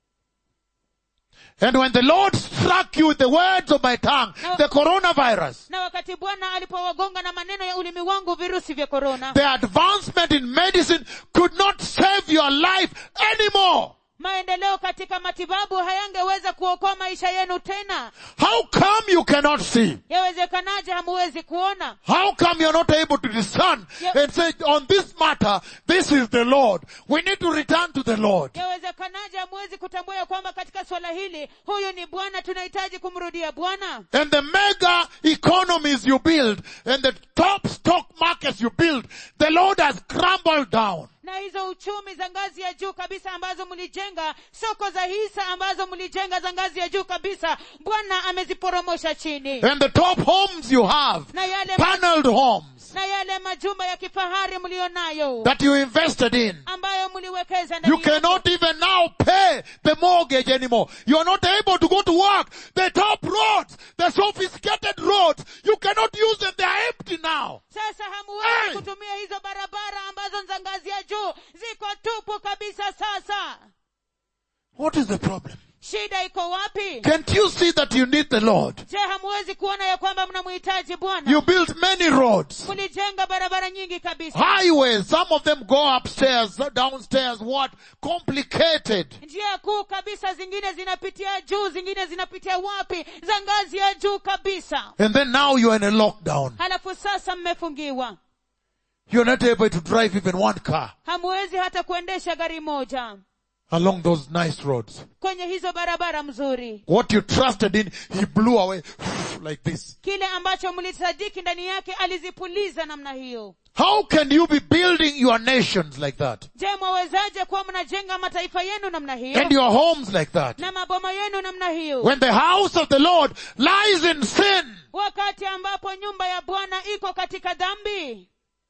And when the Lord struck you with the words of my tongue, the coronavirus, na wakati bwana alipowagonga na maneno ya ulimi wangu virusi vya korona the advancement in medicine could not save your life anymore. maendeleo katika matibabu hayangeweza kuokoa maisha yenu tena How come you cannot see? yawezekanaje hamuwezi kuona How come you're not able to discern and say, on this matter, this is the Lord. We need to return to the Lord. yawezekanaje hamuwezi kutambua ya kwamba katika swala hili huyu ni bwana tunahitaji kumrudia bwana And the mega economies you build and the top stock markets you build, the Lord has crumbled down. na hizo uchumi za ngazi ya juu kabisa ambazo mlijenga soko za hisa ambazo mlijenga za ngazi ya juu kabisa bwana ameziporomosha chini And the top homes you have, na yale, paneled homes na yale majumba ya kifahari mlionayo that you invested in, ambayo mliwekeza you ndani yake. cannot even now pay the mortgage anymore. You are not able to go to work. The top roads, the sophisticated roads, you cannot use them. They are empty now. sasa hamuwezi Hey! kutumia hizo barabara ambazo ni za ngazi ya juu ziko tupu kabisa sasa What is the problem? shida iko wapi Can't you see that you need the Lord? je hamuwezi kuona ya kwamba mnamhitaji bwana You built many roads, mlijenga barabara nyingi kabisa highways. Some of them go upstairs, downstairs. What? Complicated. njia kuu kabisa zingine zinapitia juu zingine zinapitia wapi za ngazi ya juu kabisa And then now you are in a lockdown. halafu sasa mmefungiwa You're not able to drive even one car hamuwezi hata kuendesha gari moja along those nice roads. kwenye hizo barabara mzuri What you trusted in, he blew away like this. kile ambacho mlisadiki ndani yake alizipuliza namna hiyo How can you be building your nations like that? je mwawezaje kuwa mnajenga mataifa yenu namna hiyo And your homes like that? na maboma yenu namna hiyo When the house of the Lord lies in sin. wakati ambapo nyumba ya bwana iko katika dhambi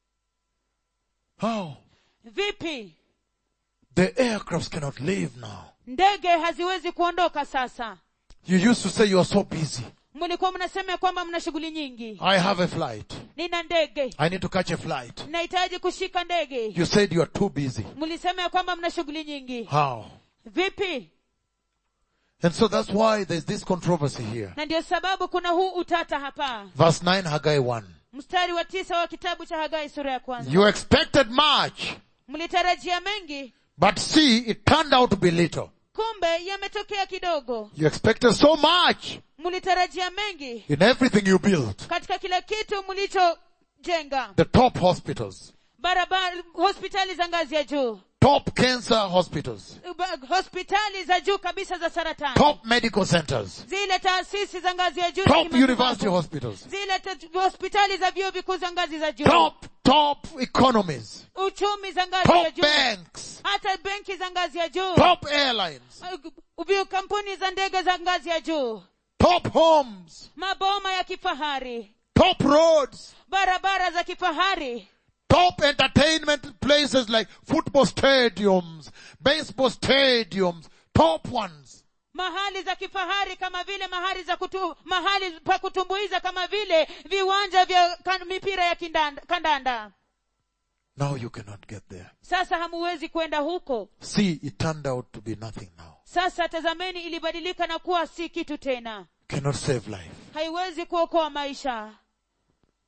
How? vipi The aircrafts cannot leave now. ndege haziwezi kuondoka sasa You used to say you are so busy. mlikuwa mnasema ya kwamba mna shughuli nyingi I have a flight. nina ndege I need to catch a flight. nahitaji kushika ndege You said you are too busy. mlisema ya kwamba mna shughuli nyingi How? vipi And so that's why there's this controversy here. na ndio sababu kuna huu utata hapa Verse 9 Haggai 1. mstari wa tisa wa kitabu cha hagai sura ya kwanza You expected much, mlitarajia mengi but see, it turned out to be little. kumbe yametokea kidogo You expected so much mlitarajia mengi in everything you built. katika kila kitu mlichojenga The top hospitals, barabara hospitali za ngazi ya juu top cancer hospitals, ba- hospitali za juu kabisa za saratani top medical centers, zile taasisi za ngazi ya juu za top kimatibabu. university hospitals, zile ta- hospitali za vyuo vikuu za ngazi za juu top, top economies, uchumi za ngazi ya top juu banks, hata benki za ngazi ya juu top airlines, Uh, kampuni za ndege za ngazi ya juu top homes, maboma ya kifahari top roads, barabara za kifahari top entertainment places like football stadiums, baseball stadiums, top ones. mahali za kifahari kama vile mahali za kutu, mahali pa kutumbuiza kama vile viwanja vya kan, mipira ya kindanda, kandanda Now you cannot get there. sasa hamuwezi kwenda huko See, it turned out to be nothing now. sasa tazameni ilibadilika na kuwa si kitu tena Cannot save life. haiwezi kuokoa maisha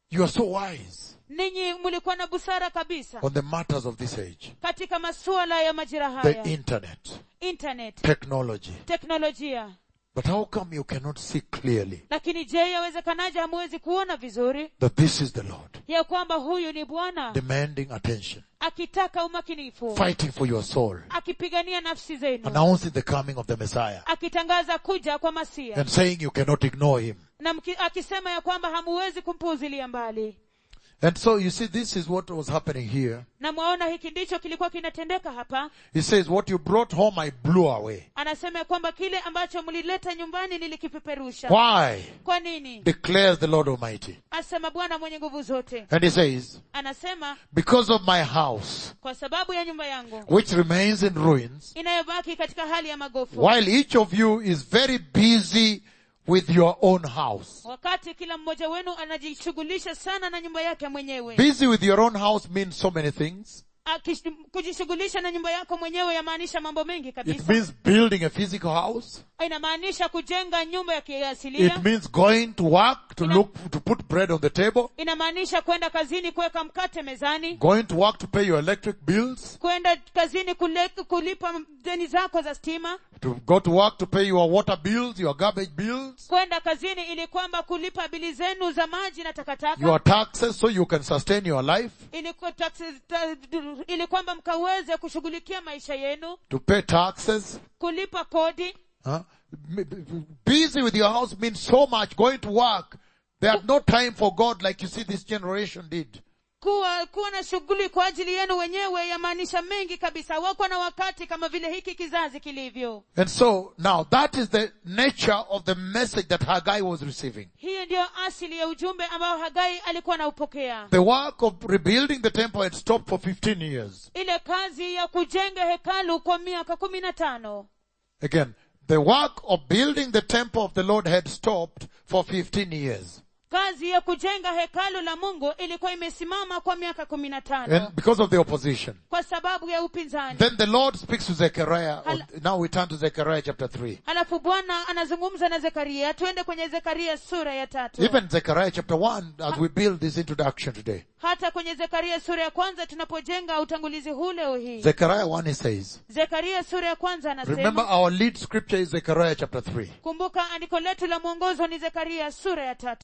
You are so wise ninyi mlikuwa na busara kabisa on the matters of this age. katika masuala ya majira The haya internet, internet technology. teknolojia But how come you cannot see clearly lakini je yawezekanaje hamuwezi kuona vizuri that this is the Lord ya kwamba huyu ni bwana demanding attention, akitaka umakinifu fighting for your soul, akipigania nafsi zenu announcing the coming of the Messiah, akitangaza kuja kwa masia and saying you cannot ignore him. na mki, akisema ya kwamba hamuwezi kumpuuzilia mbali And so you see, this is what was happening here. na mwaona hiki ndicho kilikuwa kinatendeka hapa He says, what you brought home, I blew away. anasema ya kwamba kile ambacho mlileta nyumbani nilikipeperusha Why? kwa nini Declares the Lord Almighty. asema bwana mwenye nguvu zote And he says, anasema because of my house, kwa sababu ya nyumba yangu which remains in ruins, inayobaki katika hali ya magofu while each of you is very busy with your own house. wakati kila mmoja wenu anajishughulisha sana na nyumba yake mwenyewe Busy with your own house means so many things. Akish- kujishughulisha na nyumba yako mwenyewe yamaanisha mambo mengi It kabisa means building a physical house. inamaanisha kujenga nyumba ya kiasilia It means going to work to look, to put bread on the table, inamaanisha kwenda kazini kuweka mkate mezani going to work to pay your electric bills, kwenda kazini kule, kulipa deni zako za stima to go to work to pay your water bills, your garbage bills, kwenda kazini ili kwamba kulipa bili zenu za maji na takataka your taxes so you can sustain your life, ili, kwa taxes- ta- ili kwamba mkaweze kushughulikia maisha yenu to pay taxes. kulipa kodi Huh? M- b- Busy with your house means so much. Going to work. They have no time for God like you see this generation did. kuwa kuwa na shughuli kwa ajili yenu wenyewe yamaanisha mengi kabisa wako na wakati kama vile hiki kizazi kilivyo And so now that is the nature of the message that Haggai was receiving. hiyo ndiyo asili ya ujumbe ambao hagai alikuwa anaupokea The work of rebuilding the temple had stopped for 15 years. ile kazi ya kujenga hekalu kwa miaka kumi na tano Again, the work of building the temple of the Lord had stopped for 15 years. kazi ya kujenga hekalu la mungu ilikuwa imesimama kwa miaka kumi na tano And because of the opposition. kwa sababu ya upinzani Then the Lord speaks to Zechariah. Hal- Now we turn to Zechariah chapter 3. halafu bwana anazungumza na zekaria tuende kwenye zekaria sura ya tatu Even Zechariah chapter 1 as we build this introduction today. hata kwenye zekaria sura ya kwanza tunapojenga utangulizi huu leo hii Zechariah 1 he says, zekaria sura ya kwanza remember anasema our lead scripture is Zechariah chapter 3. kumbuka andiko letu la mwongozo ni zekaria sura ya tatu